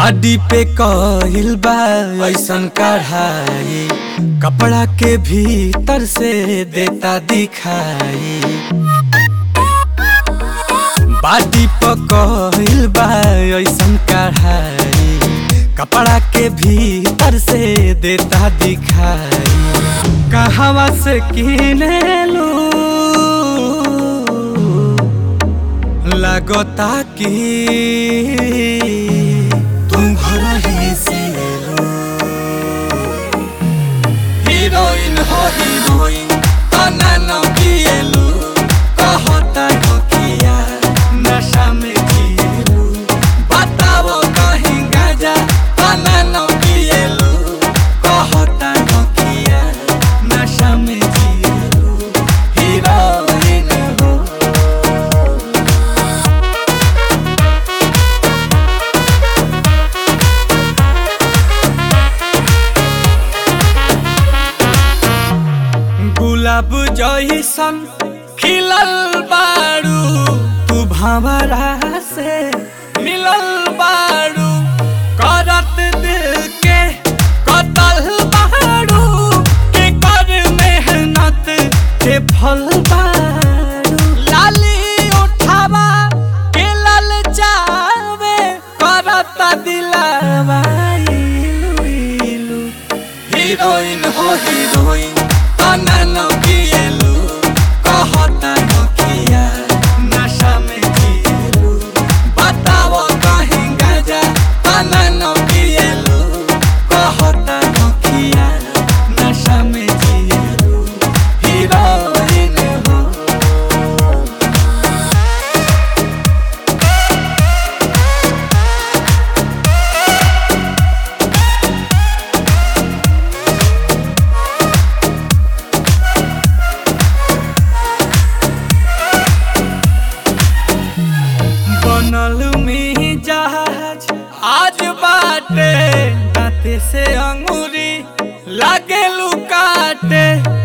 बाडी पे कहिल बा ऐसन कढ़ाई कपड़ा के भीतर से देता दिखाई बाडी पे कहिल बा ऐसन कढ़ाई कपड़ा के भीतर से देता दिखाई कहवा से किने लू लगता कि तुम घर ही से लो हीरोइन हो हीरोइन तना न किएलु कहता नकिया नशा में जिएलु बताओ कहीं गाजा तना न किएलु कहता नकिया नशा में जिएलु हीरोइन हो गुलाब जैसन खिलल बारू तू भंवरा से मिलल बारू करत दिल के कतल बारू के कर मेहनत के फल बारू लाली उठावा के लल जावे करत दिलावा इलू इलू हीरोइन हो हीरोइन तना न किएलु कहता नकिया नशा में जिएलु बताओ कहीं गाजा तना न किएलु कहता नकिया नशा में जिएलु हीरोइन हो बनल में जहाज आज बाटे दाते से अंगूरी लागे लुकाटे